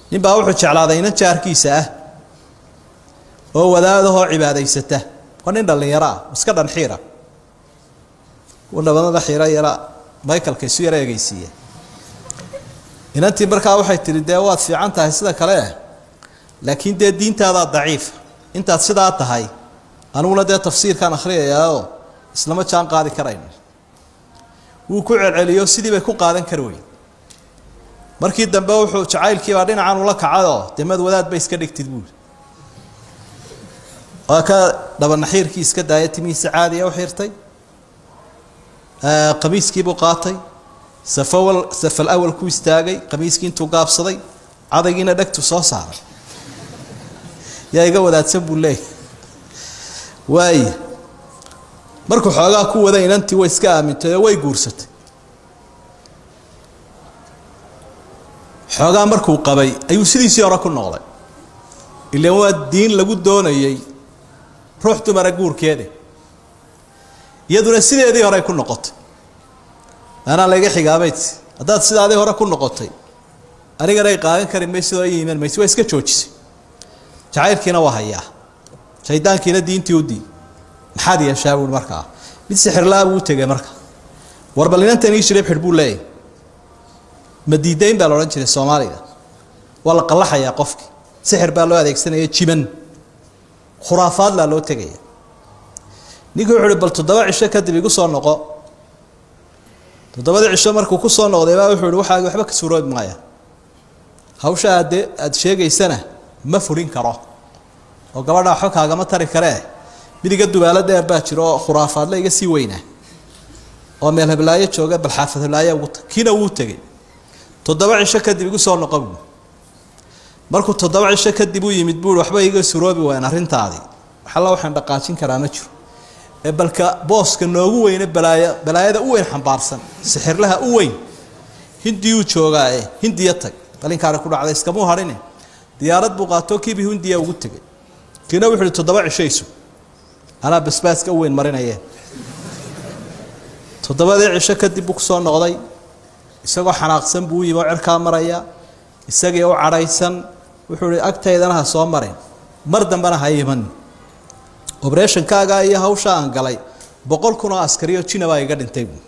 nin baa wuxuu jeclaaday inan jaarkiisa ah oo wadaadahoo cibaadaysata waa nin dhallinyaro ah iska dhanxiira dhabanada xiiro yara michaelka isu yara egeysiiya inantii markaa waxay tihi dee waad fiican tahay sida kale laakiin dee diintaadaa daciifa intaad sidaa tahay aniguna dee tafsiirkaan akhriyayaao islama jaan qaadi karayno wuu ku celceliyo sidii bay ku qaadan kari weyn markii dambe wuxuu jacaylkiibaa dhinacan ula kacayoo dee mad wadaad bay iska dhigtid buuli waa ka dhabanaxiirkii iska daaya timihiisa caadiya u xirtay qamiiskiibuu qaatay safawal safal awal ku istaagay qamiiskii intuu gaabsaday cadaygiina dhegtu soo saaray yaa iga wadaadsan buu leeyahy waaya markuu xoogaa ku wada inantii way iska aamintay oo way guursatay xoogaa markuu qabay ayuu sidiisii hore ku noqday ilaan waa diin lagu doonayey ruux dumara guurkeeda iyaduna sideedii horey ku noqotay anaa layga xigaabayd haddaad sidaadii hore ku noqotay anigana ay qaadan kari maysid oo i iman maysid waa iska joojisay jacaylkiina waa hayaa shaydaankiina diintii u dii maxaad yeeshaa buui markaa mid sixirlaa buu u tegay marka war bal inantan ii shirib xidh buu leeyahy ma diidayn baa la odhan jiray soomaaliga waa la qallaxayaa qofki sixir baa loo adeegsanaya jiban khuraafaadlaa loo tegaya ninkii wuxu uhi bal toddoba cisho kadib igu soo noqo toddobadii cisho markuu ku soo noqday baa wuxuu ihi waxaagi waxba ka suuroobi maaya hawsha aadee aada sheegaysana ma fulin karo oo gabadha waxba kaagama tari karee mid iga dubaalo dheer baa jiro oo khuraafaadle iga sii weynaa oo meel heblaayo jooga bal xaafad heblaayo ugu tag kiina wuu tegey toddoba cisho kadib igu soo noqo buu markuu toddoba cisho kadib u yimid buui waxba iga suroobi waayeen arrintaadii waxalla waxaan dhaqaajin karaa ma jiro ee balka booska noogu weyne balaaya balaayada u weyn xambaarsan sixirlaha u weyn hindiyuu joogaa ee hindiya tag balinkaana ku dhacday iskamuu hadhine diyaarad buu qaatoo kiibii hindiya ugu tegay kiina wuxu uhi toddoba cishaysu anaa basbaaska u weyn marinayee toddobadii cisho kadib buu kusoo noqday isagoo xanaaqsan buu u yimi oo cirkaa maraya isagii u cadhaysan wuxuu ihi agtaydana ha soo marin mar dambena ha iman obreshonkaaga iyo hawsha aan galay boqol kun oo askariyo jina baa iga dhintay buu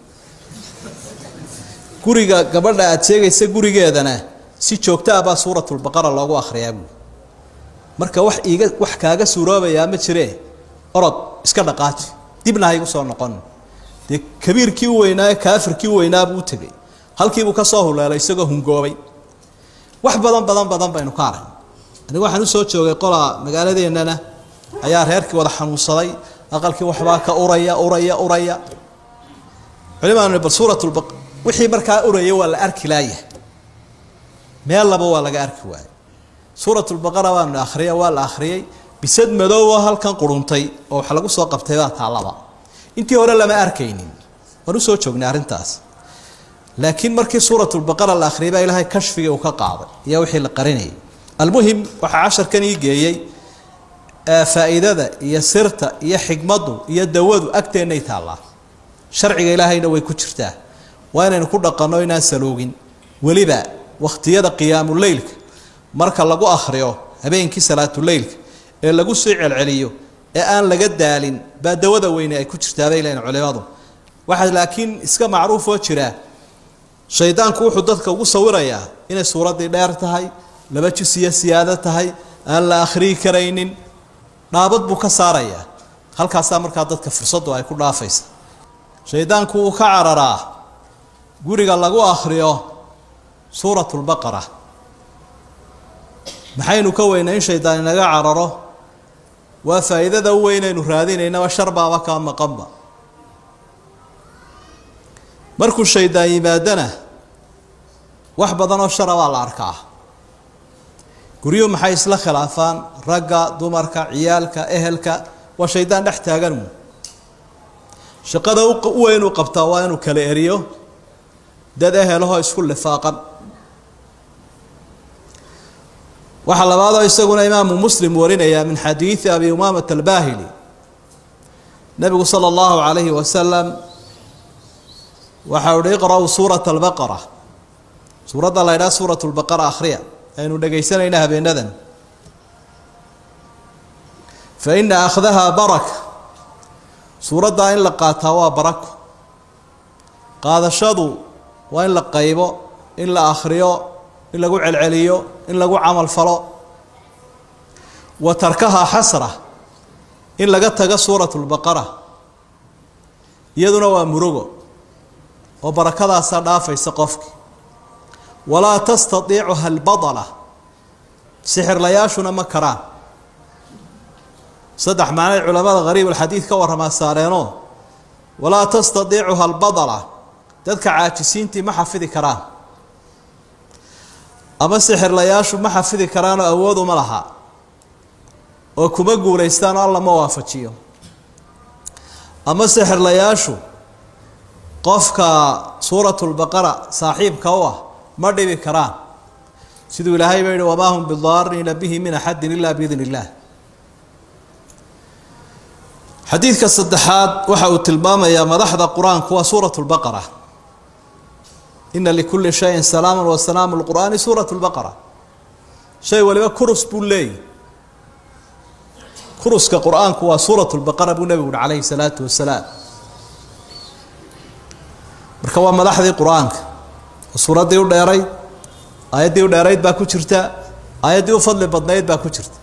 guriga gabadha aada sheegaysa gurigeedana si joogta ah baa suuratulbaqara loogu akhriyaa buu marka wax iiga wax kaaga suuroobayaa ma jiree orod iska dhaqaaji dibna ha igu soo noqon dee kabiirkii u weynaa ee kaafirkii u weynaa buu u tegey halkiibuu ka soo huleelay isagoo hungoobay wax badan badan badan baynu ka arag anigu waxaan usoo joogay qolaa magaaladeennana ayaa reerkii wada xanuunsaday aqalkii waxbaa ka uraya uraya uraya culimaanu bal suuratulba wixii markaa uraya waa la arki laaya meel laba waa laga arki waayey suuratulbaqara waanu akhriya waa la akhriyey bisad madoobo halkan quruntay oo wax lagu soo qabtay baa taallaba intii hore lama arkaynin waan usoo joognay arrintaas laakiin markii suuratulbaqara la akhriyay baa ilaahay kashfigii uu ka qaaday iyo wixii la qarinayay almuhim waxaa casharkan ii geeyey faa'iidada iyo sirta iyo xikmaddu iyo dawadu agteennay taallaa sharciga ilaahayna way ku jirtaa waa inaynu ku dhaqanno inaan saloogin weliba wakhtiyada qiyaamuleylka marka lagu akhriyo habeenkii salaatuleylka ee lagu sii celceliyo ee aan laga daalin baa dawada weyne ay ku jirtaa bay leeyihin culimadu waxaa laakiin iska macruufoo jira shaydaanku wuxuu dadka ugu sawirayaa inay suuraddii dheer tahay laba jus iyo siyaado tahay aan la akhriyi karaynin dhaabad buu ka saarayaa halkaasaa markaa dadka fursaddu ay ku dhaafaysa shaydaanku wuu ka cararaa guriga lagu akhriyo suuratulbaqara maxaynu ka weynaa in shaydaan inaga cararo waa faa'iidada u weynaynu raadinaynaba sharbaaba kaa maqanba markuu shaydaan yimaadana wax badanoo shara baa la arkaa guryuhu maxay isla khilaafaan ragga dumarka ciyaalka ehelka waa shaydaan dhex taagan shaqada u weyn uu qabtaa waa inuu kala eriyo dad ehelahoo isku lifaaqan waxaa labaadoo isaguna imaamu muslim warinaya min xadiidi abi umaamata albaahili nebigu sala allahu calayhi wasalam waxa uhi iqra'uu suurata albaqara suuradda la ydhaha suurat lbaqara akhriya aynu dhegaysanayna habeenadan fa ina akhdahaa baraka suuraddaa in la qaataa waa barako qaadashadu waa in la qaybo in la akhriyo in lagu celceliyo in lagu camal falo wa tarkahaa xasra in laga tago suurat lbaqara iyaduna waa murugo oo barakadaasaa dhaafaysa qofki walaa tastatiicuha albadala sixirlayaashuna ma karaan saddex macnay culamada hariib alxadiid ka warramaa saareenoo walaa tastatiicuha albadala dadka caajisiintii ma xafidi karaan ama sixirlayaashu ma xafidi karaanoo awood uma laha oo kuma guulaystaan oo alla ma waafajiyo ama sixirlayaashu qofka suuratulbaqara saaxiibka u ah ma dhibi karaan siduu ilaahay ba yihi wamaa hum bidaarina bihi min axadin ila biidn illah xadiidka saddexaad waxa uu tilmaamayaa madaxda qur-aanku waa suurat lbaqara ina likulli shayin salaama wa salaamu lqur'aani suurat lbaqara shay waliba kurus buu leeyahy kuruska qur-aanku waa suurat lbaqara buu nebigu uhi calayhi salaatu wasalaam marka waa madaxdii qur-aanka oo suuraddii u dheerayd aayaddii u dheerayd baa ku jirta aayaddii u fadli badnayd baa ku jirta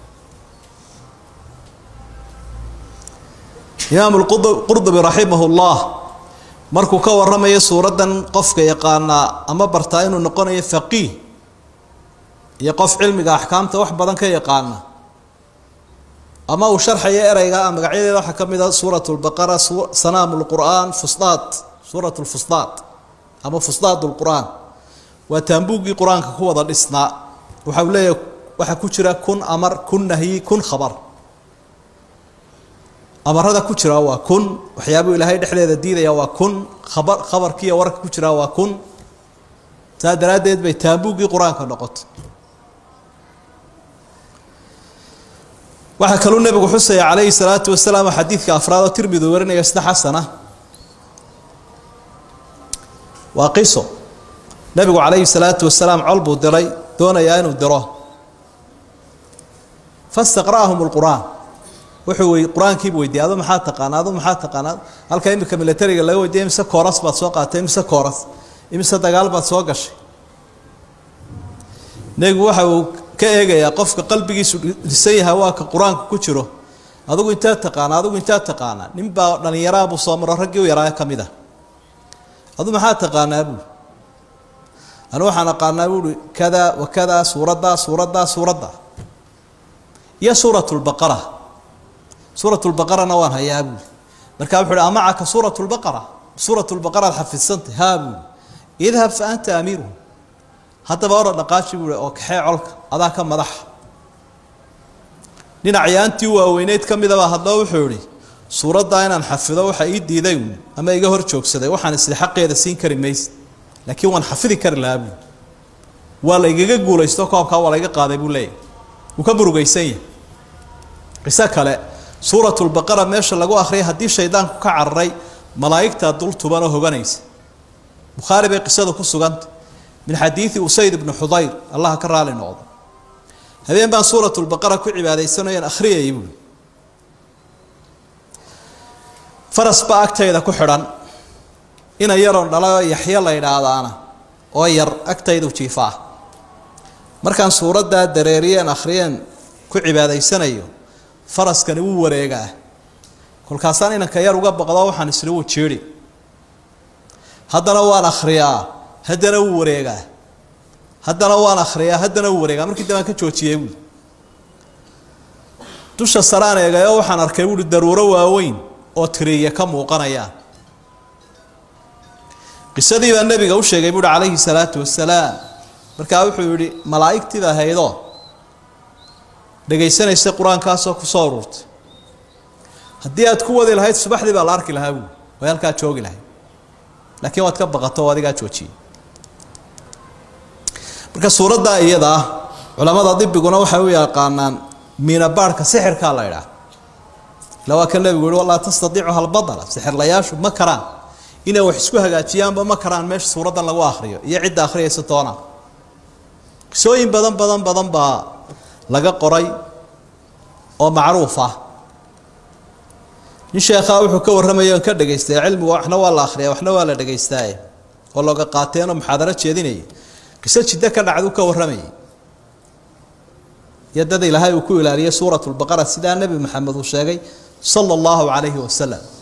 imaam qurdubi raximah llah markuu ka waramayo suuraddan qofka yaqaanaa ama bartaa inuu noqonayo faqiih iyo qof cilmiga axkaamta wax badan ka yaqaana ama uu sharxayo ereyga magacyadeeda waxaa ka mid a suurat lbaqara sanaam lqur'aan fusdaad suurat lfusdaad ama fusdaad lqur'aan waa taambuuggii qur-aanka ku wada dhisnaa waxa uu leeyahay waxaa ku jira kun amar kun nahyi kun khabar amarada ku jira waa kun waxyaabuu ilaahay dhexdeeda diidaya waa kun khabar khabarkiiyo warka ku jira waa kun saa daraaddeed bay taambuuggii qur-aanka noqotay waxaa kaluu nebigu xusaya calayhi salaatu wasalaam xadiidka afraad oo tirmidi warinaya sida xasana waa qiso nebigu calayhi salaatu wasalaam col buu diray doonayaa inuu diro fastaqra'ahum lqur'aan wuxuu wey qur-aankiibu weydiiyey adu maxaa taqaanaa adu maxaa taqaanaa halka imika milatariga laga weydiiyay imise kooras baad soo qaatay imise kooras imise dagaal baad soo gashay nebigu waxa uu ka eegayaa qofka qalbigiisu dhisan yahay waa ka qur-aanka ku jiro adugu intaa taqaanaa adugu intaa taqaanaa ninbaa dhallinyaraha buu soo maro raggii u yaraa ka mid ah adu maxaa taqaanaa buui anu waxaan aqaanaa buuhi kada wa kada suuraddaa suuraddaa suuradda iyo suurat lbaqara suurat lbaqarana waan hayaa buui markaa wuxu uhi amacaka suurat lbaqara suurat lbaqara ad xafidsantay haa buui idhab fa anta amiiruhu haddaba ora dhaqaaji buui oo kaxee colka adaa ka madaxa dhinacyaantii waaweyneyd ka midaba haddaba wuxuu ihi suuraddaa inaan xafido waxa ii diiday uun ama iga hor joogsaday waxaan isli xaqeeda siin kari mayse laakiin waan xafidi kari lahaa buui waa la igaga guulaysto koobkaa waa laiga qaaday buu leeyahy wuu ka murugaysan yahay qiso kale suurat lbaqara meesha lagu akhriyay haddii shaydaanku ka cararay malaa'igtaa dul tuban oo hoganaysa bukhaari bay qisada ku suganta min xadiidi usayd ibni xudayr allaha ka raali noqdo habeen baan suurat lbaqara ku cibaadaysanayan akhriyayay buui faras baa agtayda ku xidhan ina yaroon dhalay oo yaxyo la yidhaahdaana oo yar agtaydu jiifaa markaan suuraddaa dareeriyeen akhriyeen ku cibaadaysanayo faraskani wuu wareegaa kolkaasaan inanka yar uga baqdo waxaan isla wuu jeedhi haddana waan akhriyaa haddana wuu wareegaa haddana waan akhriyaa haddana wuu wareegaa markii dambaan ka joojiyey buui dusha saraan eegayo waxaan arkay buuhi daruuro waaweyn oo tiriya ka muuqanayaan qisadii baa nebiga u sheegay buuhi calayhi salaatu wasalaam markaa wuxuu yidhi malaa'igtiida haydoo dhegaysanaysa qur-aankaasoo kusoo ururtay haddii aad ku wadi lahayd subaxdii baa la arki lahaa buui way halkaa joogi lahayd laakiin waad ka baqato oo adigaa joojiyey marka suuraddaa iyada ah culamada dibiguna waxay u yaqaanaan miinabaarhka sixirkaa la idhaah ila waa kan nebigu yihi walaa tastadiicuha albadala sixirlayaashu ma karaan inay wax isku hagaajiyaanba ma karaan meesha suuraddan lagu akhriyo iyo cidda akhriyaysa toona qisooyin badan badan badan baa laga qoray oo macruuf ah nin sheekhaa wuxuu ka warramaya on ka dhagaystay cilmigu waxna waa la akhriyaa waxna waa la dhagaystaaye oo looga qaateenoo muxaadaro jeedinayay qiso jiddo ka dhacdu ka warramayay iyo dad ilaahay uu ku ilaaliyay suurat lbaqara sidaa nebi maxamed uu sheegay sala allahu calayhi wasalam